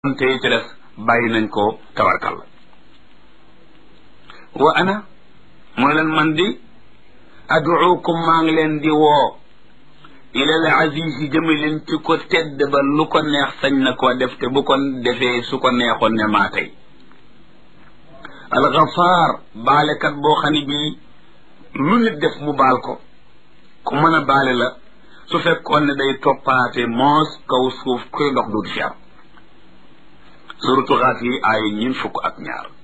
te ci des bàyyi nañ ko tabarkal wa ana mooy leen man di aduukum maa ngi leen di woo ilal aziz yi jëme leen ci ko tedd ba lu ko neex sañ na koo def te bu ko defee su ko neexoon ne maa tey alxafaar baalekat boo xam ne bii lu nit def mu baal ko ku mën a baale la su fekkoon ne day toppaate moos kaw suuf kuy dox du fi am suratu xaat yi ay ñin fukk ak ñaar